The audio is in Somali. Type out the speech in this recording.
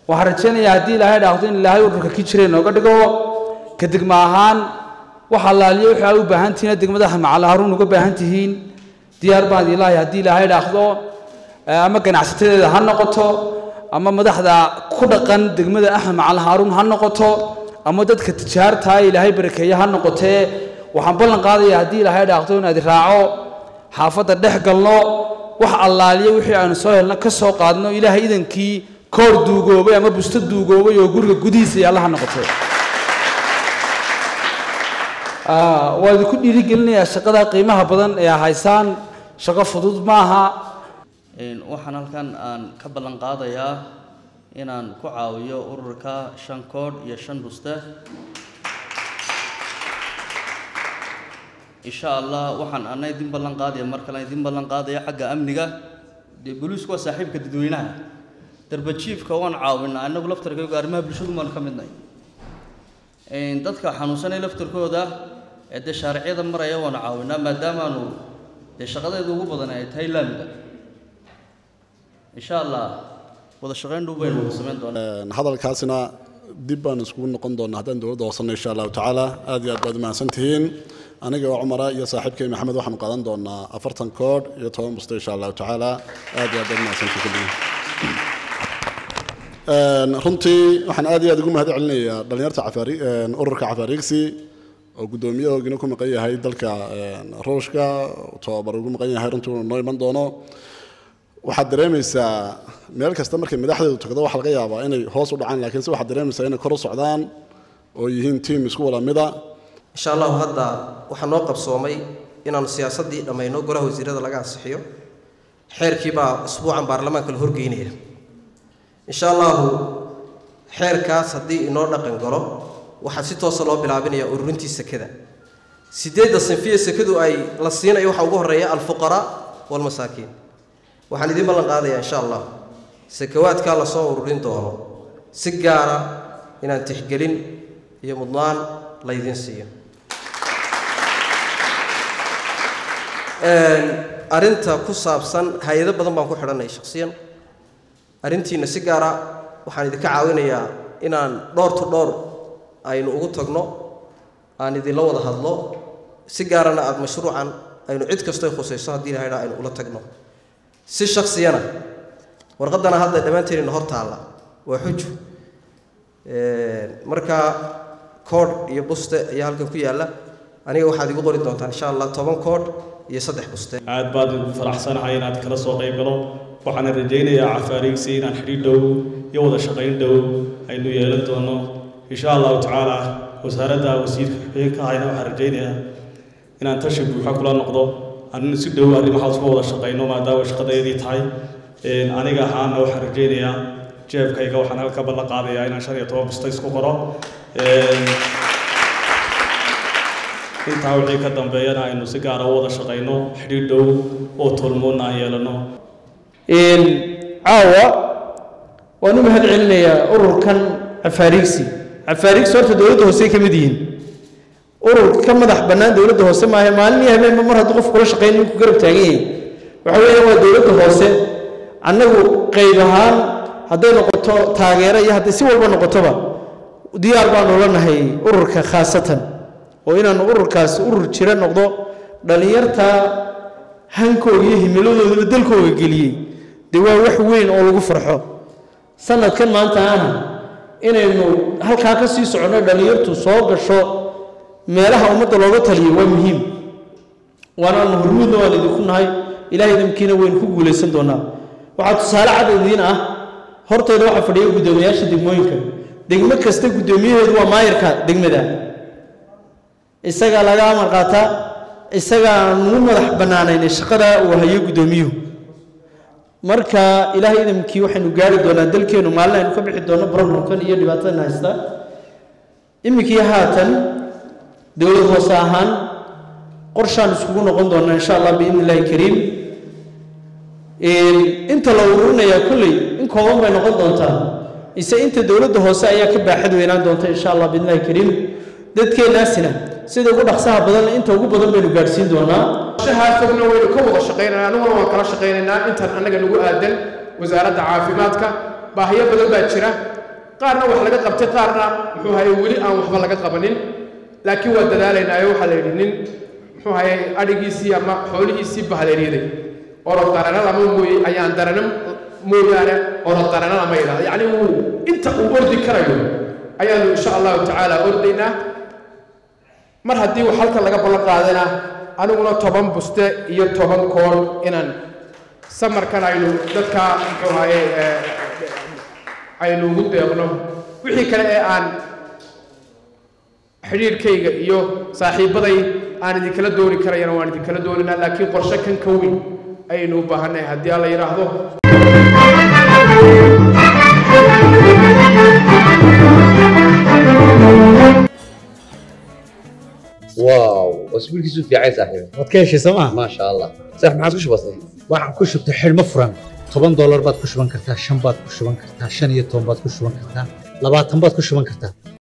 waxaan rajaynayaa haddii ilaahay dhaahdo in ilaahay ururka ki jira inooga dhigo ka degma ahaan waxa laaliyo wixii aad u baahan tihiin degmada macali haruun uga baahan tihiin diyaar baan ilaahay haddii ilaahay dhaahdo ama ganacsatadeeda ha noqoto ama madaxda ku dhaqan degmada axmed macali haruun ha noqoto ama dadka tijaarta ilaahay barakeeye ha noqotee waxaan ballan qaadayaa haddii ilaahay dhaahdo inaad raaco xaafadda dhex galno wax allaaliyo wixii aanu soo helno ka soo qaadno ilaahay idankii koor duugoobay ama busto duugoobay oo guriga gudihiisa yaalla ha noqoto waa idinku dhiirigelinayaa shaqada qiimaha badan ee haysaan shaqo fudud maaha waxaan halkan aan ka ballan qaadayaa inaan ku caawiyo ururka shan koodh iyo shan buste insha allah waxaan ana idin ballan qaadaya mar kale idin ballan qaadaya xagga amniga dee booliisku waa saaxiibka dadweynaha darbajiifka waan caawinaa inagu laftarkaygu arrimaha bulshadu baanu ka midnay dadka xanuunsanay laftarkooda ee dee shaaricyada maraya waanu caawinaa maadaamaanu dee shaqadeedu ugu badan ay tahay laamiga insha allah wada shaqayn dhow baynu wada samayn doonaa hadalkaasina dib baan iskugu noqon doonaa haddaan dowladda hoosanno insha allahu tacaala aad iyo aad baad umahadsan tihiin aniga oo cumara iyo saaxiibkay maxamed waxaanu qaadan doonaa afartan koodh iyo toban busto insha allahu tacaala aad iyo aad baad umahadsantihiin kulligiin runtii waxaan aad iyo aad ugu mahad celinayaa dhallinyarta cafaari ururka cafaariigsi oo guddoomiyahoogina ku maqan yahay dalka ruushka tababar ugu maqan yahay runtii uu noo iman doono waxaad dareemaysaa meel kasta markay madaxdeedu tagdo waxa laga yaabaa inay hoos u dhacaan laakiin se waxaad dareemaysaa inay kor u socdaan oo yihiin tiim isku wada mida insha allahu hadda waxaa noo qabsoomay inaanu siyaasaddii dhammayno golaha wasiirada laga ansixiyo xeerkii baa isbuucan baarlamaanka la horgeynaya insha allahu xeerkaas haddii inoo dhaqan galo waxaa si toosa loo bilaabinaya ururintii sekada sideedda sinfiye sekadu ay la siinayo waxaa ugu horreeya alfuqaraa walmasaakiin waxaan idiin ballan qaadayaa insha allah sakawaadkaa lasoo ururin doono si gaara inaan tixgelin iyo mudnaan laydiin siiyo arrinta ku saabsan hay-ado badan baan ku xidhanay shakhsiyan arrintiina si gaara waxaan idinka caawinayaa inaan dhowr to dhowr aynu ugu tagno aan idinla wada hadlo si gaarana aada mashruucan aynu cid kastoy khusayso haddii ilahay dhaa aynu ula tagno si shaksiyana warqaddana hadda dhammaanteennina hor taalla waa xuju marka koodh iyo buste ayaa halkan ku yaalla aniga waxaad igu qori doontaan insha allah toban koodh iyo saddex buste aad baad ugu faraxsanahay inaad kala soo qayb galo waxaana rajaynayaa cafaariigsi inaan xidhiidh dhow iyo wada shaqayn dhow aynu yeelan doono insha allahu tacaala wasaaradda wasiirka xigeenka ahayna waxaan rajaynayaa inaan tashi buuxa kula noqdo anina si dhow arrimahaas uga wada shaqayno maadaama shaqadeedii tahay aniga ahaana waxaan rajaynayaa jeebkayga waxaan halka ballan qaadayaa inaan shan iyo toban busta isku qoro intaa wixii ka dambeeyana aynu si gaara u wada shaqayno xidhiidh dhow oo tolmoonna aan yeelano caawa waan u mahad celinayaa ururkan cafaariigsi cafaariigsi horta dowladda hoose ka mid yihiin urur ka madax bannaan dowladda hoose maaha maalin iyo habeenba mar hadduu qof kula shaqayn ninku garab taagan yahay waxa weeyaan waa dowladda hoose annagu qayb ahaan hadday noqoto taageero iyo hadday si walba noqotoba diyaar baanu la nahay ururka khaasatan oo inaanu ururkaas urur jira noqdo dhallinyarta hankooga iyo himiladoodaba dalkooga geliyey dee waa wax weyn oo lagu farxo sanadkan maanta ana inaynu halkaa ka sii soconno dhallinyartu soo gasho meelaha ummadda looga taliyo waa muhiim waanaanu hormuudna waan idinku nahay ilahay idinkiina waynu ku guulaysan doonaa waxaa tusaale cad idiin ah hortayda waxaa fadhiya guddoomiyaasha degmooyinka degmo kasta guddoomiyaheedu waa maayarka degmada isagaa laga amar qaataa isagaa nugu madax bannaanaynay shaqada uu hayo guddoomiyuhu marka ilaahay idamkii waxaynu gaari doonaa dalkeennu maalin aynu ka bixi doonno problemkan iyo dhibaatadan haysta iminkii haatan dowlad hoose ahaan qorshaan iskugu noqon doonaa insha allah biidni illaahi kariim inta la ururinayaa kolley in kooban bay noqon doontaa ise inta dowladda hoose ayaa ka baaxad weynaan doonta insha allah biidni illaahi kariim dadkeennaasina sida ugu dhaqsaha badan inta ugu badan baynu gaadhsiin doonaa shahaa fogna waynu ka wada shaqaynanaa aniguna waan kala shaqaynaynaa intan annaga nagu aadan wasaaradda caafimaadka baahiyo badan baa jira qaarna wax laga qabtay qaarna muxuu haye weli aan waxba laga qabanin laakiin waa dadaalaynaayo waxaa la yidhi nin muxuu haye adhigiisii ama xoolihiisii bahaleeryaday orod darana lama mooye ayaan darana mooyaane orod darana lama yidhahdo yacni wuu inta uu ordi karayo ayaanu insha allahu tacaala ordaynaa mar haddii wax halkan laga ballan qaadana aniguna toban buste iyo toban koon inaan samarkan aynu dadka muxuu haye aynu ugu deeqno wixii kale ee aan xidhiirhkayga iyo saaxiibbaday aan idinkala dooni karayana waan idinkala dooninaa laakiin qorshe kan ka weyn ayaynu u baahannahay haddii alla yidhaahdo واو اسبوع كيسو في عايز صاحبي waad ka heshay sooma ما شاء الله صح ما عادش بسيط waxaan ku shubtay xidhmo furan toban doolar baad ku shuban kartaa shan baad ku shuban kartaa shan iyo toban baad ku shuban kartaa labaatan baad ku shuban kartaa